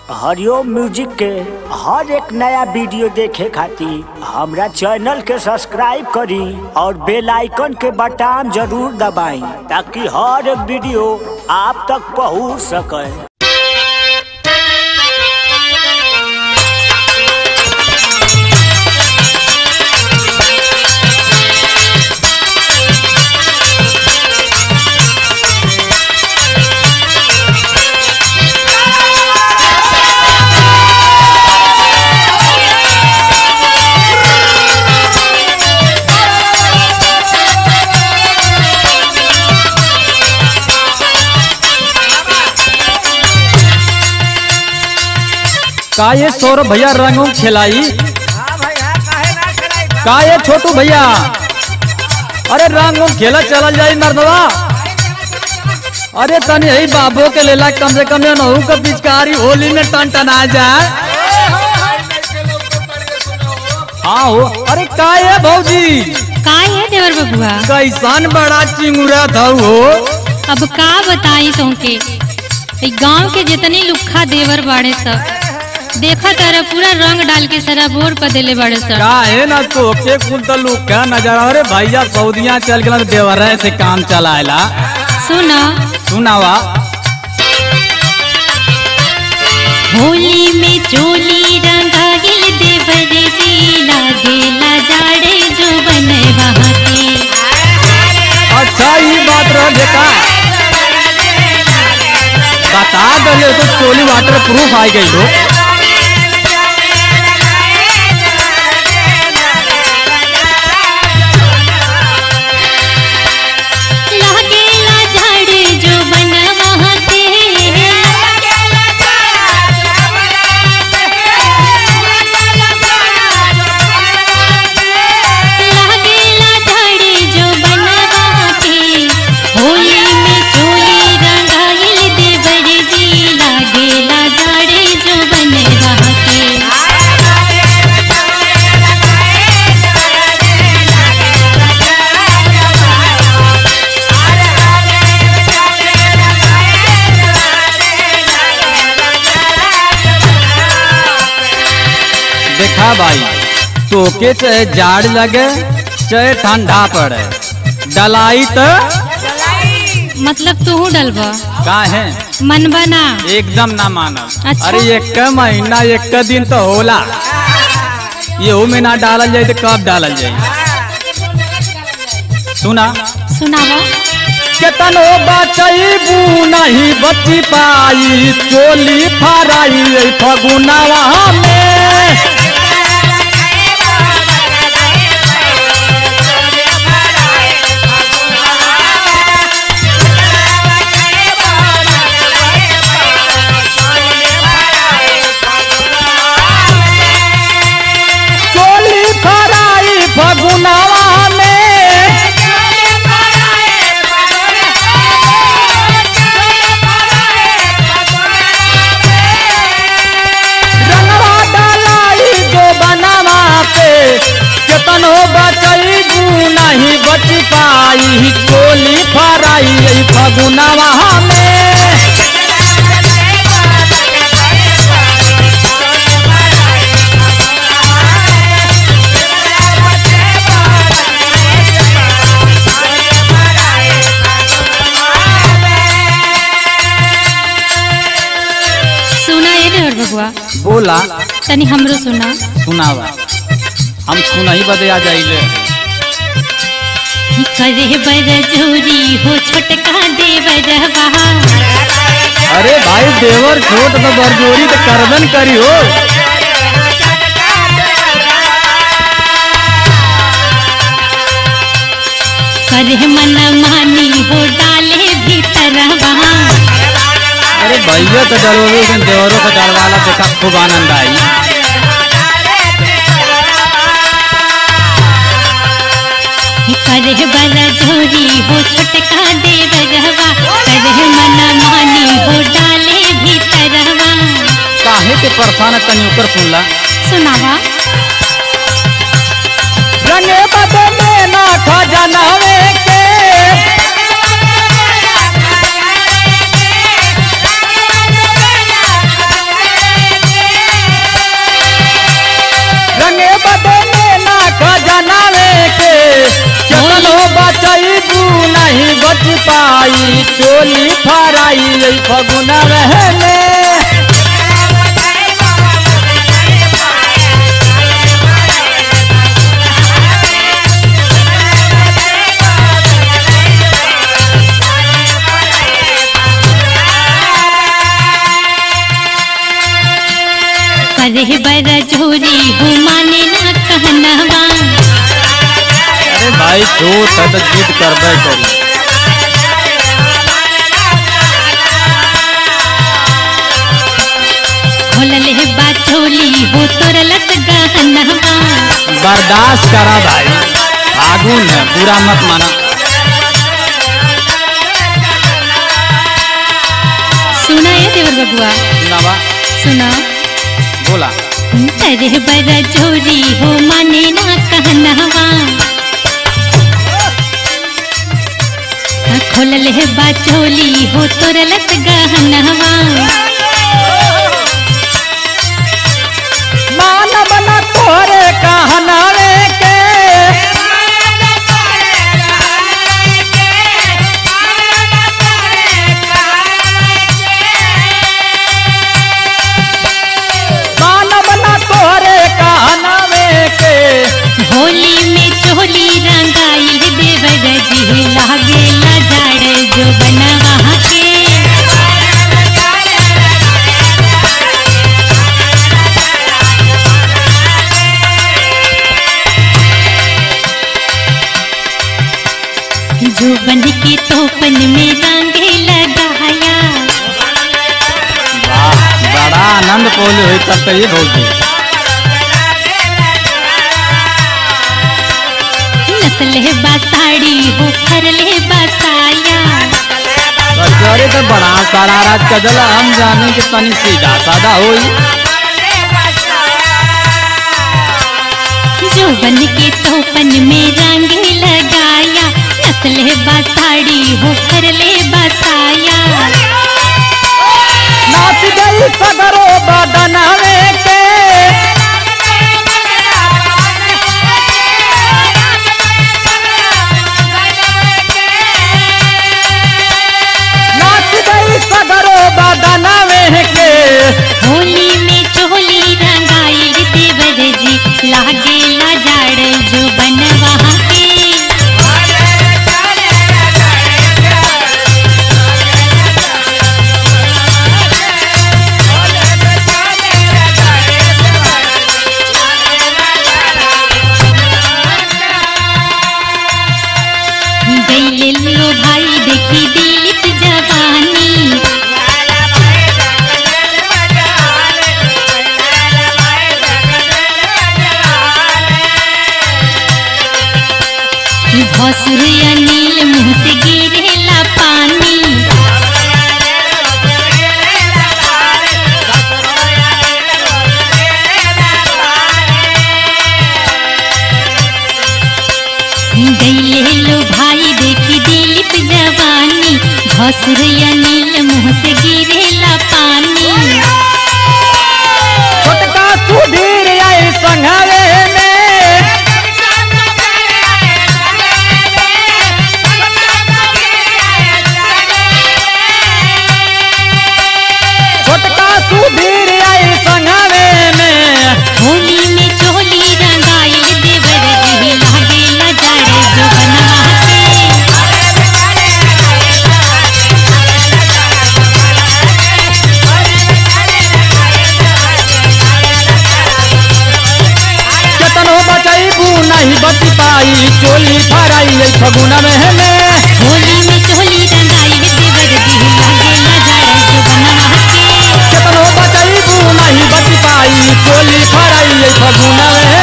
हरिओम music के हर एक नया वीडियो देखे खातिर हमरा चैनल के सब्सक्राइब करी और बेल आइकन के बटन जरूर दबाई ताकि हर एक वीडियो आप तक पहुंच सके का ये सौरभ भैया रंगों खिलाई का ये छोटू भैया अरे रंगों खेला चला जाई मर्दवा अरे तनी यही बाबू के लेला कम से कम नहू का पिचकारी होली में टन टना जाए हाँ हो अरे का ये भौजी काय है देवर बबुआ कैसन बड़ा चिंगुरा था हो अब का बताई तुमके ई गांव के जितनी लुखा देवर बाड़े सब देखा तारा पूरा रंग डाल के सारा बोर कर देले बाड़े सब का है ना तो के कुल तो लोग क्या नजर अरे भैया सऊदिया चल गया देवरा से काम चलाएला सुन सुनावा होली में चोली रंगाइल देवर जी लागेला जाड़े जो बने वहाँ के अच्छा ये बात रह देखा बता दले तो चोली वाटर प्रूफ आई गई हो लागेला जाड़े जो बने वहाँ के लागेला झाड़े जो बनवा के होली में चोली रंगाइल देवर जी लागेला झाड़े जो बनवा के देखा भाई तोके चाहे जाड़ लगे चाहे ठंडा पड़े डलाई तो मतलब तू डलबा का है मन बना एकदम ना माना अच्छा। अरे एक महीना एक दिन तो होला ये में ना डालल जाए तो कब डालल जाए सुना सुनावा केतनो बचैबू नहीं बची पाई चोली फराई फगुनावा में चोली फराई फगुनावा में रंगवा डालाई जो बनावा पे केतनो बचैबू नहीं बच पाई चोली फराई फगुनावा में सुना ये देवर बबुआ बोला तनी हमरो सुना सुनावा हम सुना ही बदे आ जाइले करे बर जोरी हो छोटका देवरवा अरे भाई देवर छोट तो बरजोरी तो करदन करी हो करे मन मानी हो डाले भीतरवा अरे भैया तो डरोगे लेकिन देवरों को डरवाला देखा खूब आनंद आई करे बर जोरी हो छोटका देवरवा करे मन मानी हो डाले भीतरवा काहे के परेशान तनी ऊपर सुनला सुनावा रंगे बदले ना खजनवे के पाई चोली फराई यही फगुना रहने करे बड़ा जोरी हो माने ना कहनवा अरे भाई छोट है तो जिद करबे करी खोलले बा चोली हो तोरलत गहनवा बर्दाश्त करा भाई फागुन है बुरा मत माना सुना है देवर बबुआ नवा सुना बोला करे बड़ा जोरी हो माने ना कहनवा खोलले बा चोली हो तोरलत गहनवा मानव न तोरे कहनावे के मानव न तोरे कहनावे के होली में चोली रंगाइल देवर जी लागे जाड़ जो बनवा के जो बन के तोपन में रंगे लगाया वाह बड़ा आनंद पोली हुई तब तो ये भौजी नसले बासाड़ी हो फरले बासाया अरे तो बड़ा सारा रात का जला हम जाने कि तनी सीधा साधा होई जो बन के तोपन में रंगे लगाया नसले बासाड़ी हो फरले बासाया नाच गई सगरो बदनावे के नाच गई सगरो बदनावे के होली में चोली रंगाइल देवर जी लागे जाड़ जो बनवा के गईले लो भाई देखी दिलिप जवानी भसुर अनिल मुंह से गिरेला पानी गईले लो भाई देखी दिलिप जवानी भसुर अनिल मुंह से गिरेला पानी छोटका सुधीर आई संघावे में छोटका सुधीर आई संघावे में होली में चोली रंगाइल देवर जी लागे नजारे जो बनवा के केतनो बचाईबू नहीं बच पाई चोली फराई आई फगुना में हमें होली में चोली रंगाइल देवर जी लागे नजारे जो बनवा के केतनो बचाईबू नहीं बच पाई चोली फराई आई फगुना में